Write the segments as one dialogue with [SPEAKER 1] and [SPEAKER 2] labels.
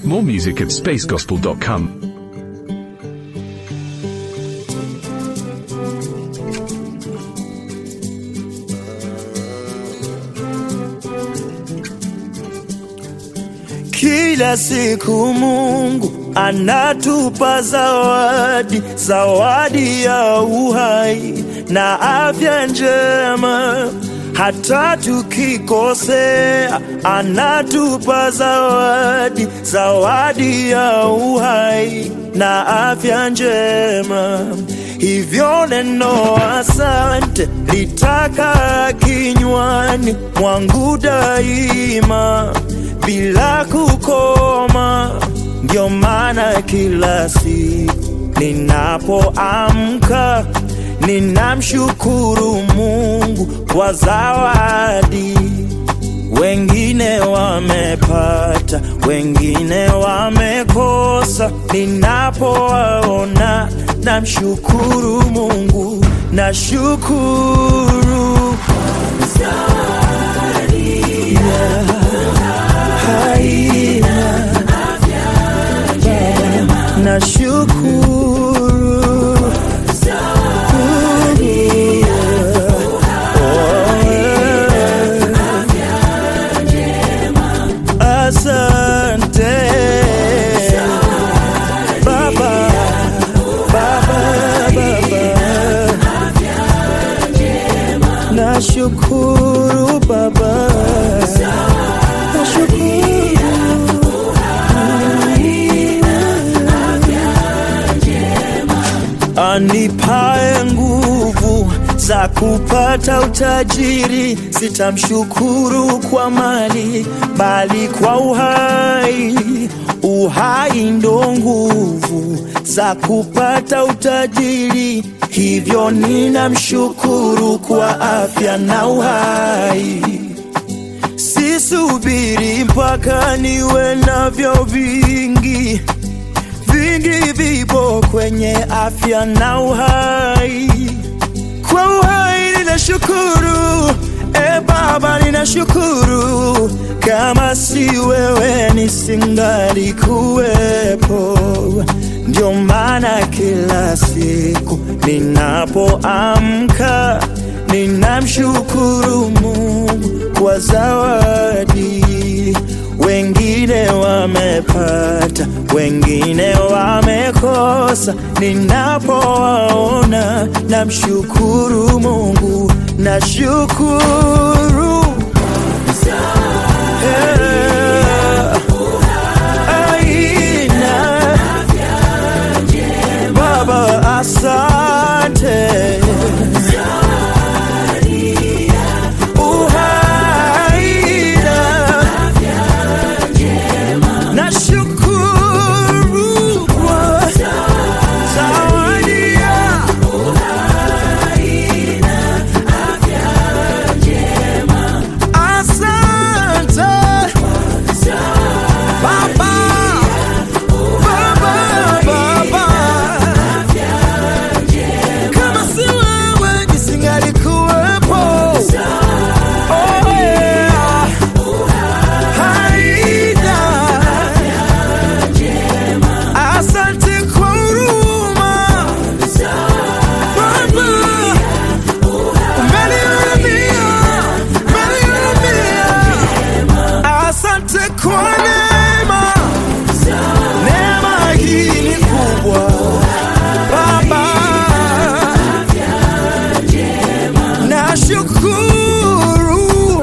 [SPEAKER 1] More music at spacegospel.com.
[SPEAKER 2] Kila siku Mungu anatupa zawadi, zawadi ya uhai na afya njema. Hata tukikosea, anatupa zawadi, zawadi ya uhai na afya njema. Hivyo neno asante litaka kinywani mwangu daima bila kukoma. Ndio maana kila siku ninapoamka ninamshukuru Mungu kwa zawadi. Wengine wamepata, wengine wamekosa. Ninapowaona namshukuru Mungu, nashukuru haina nashukuru Asante Baba, Baba, Baba. Nashukuru Baba, anipae nguvu za kupata utajiri, sitamshukuru kwa mali, bali kwa uhai. Uhai ndo nguvu za kupata utajiri, hivyo ninamshukuru kwa afya na uhai. Sisubiri mpaka niwe navyo vingi vingi vipo kwenye afya na uhai. Kwa uhai ninashukuru, e Baba, ninashukuru. Kama si wewe nisingali kuwepo. Ndio maana kila siku ninapoamka ninamshukuru Mungu kwa zawadi wengine wamepata, wengine wamekosa. Ninapowaona namshukuru Mungu, nashukuru Eh, aina. Baba, asante uhaina Nashukuru kwa zawadi ya asante Baba, Baba, Baba. Kama si wewe nisingalikuwepo. Oh, yeah. Haina Asante kwa huruma Baba, umenihurumia, umenihurumia. Asante kwa neema, neema hii ni kubwa Baba, nashukuru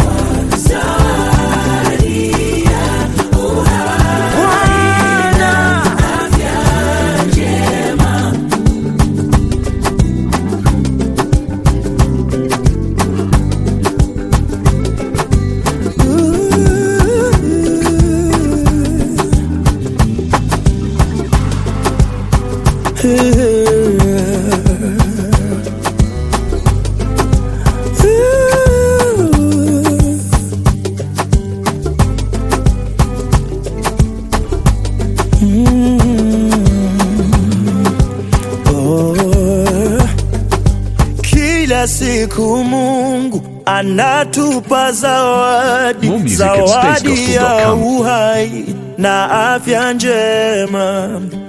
[SPEAKER 2] Bwana. Kila siku Mungu anatupa zawadi,
[SPEAKER 1] More music at
[SPEAKER 2] zawadi ya
[SPEAKER 1] spacegospel.com.
[SPEAKER 2] uhai na afya njema.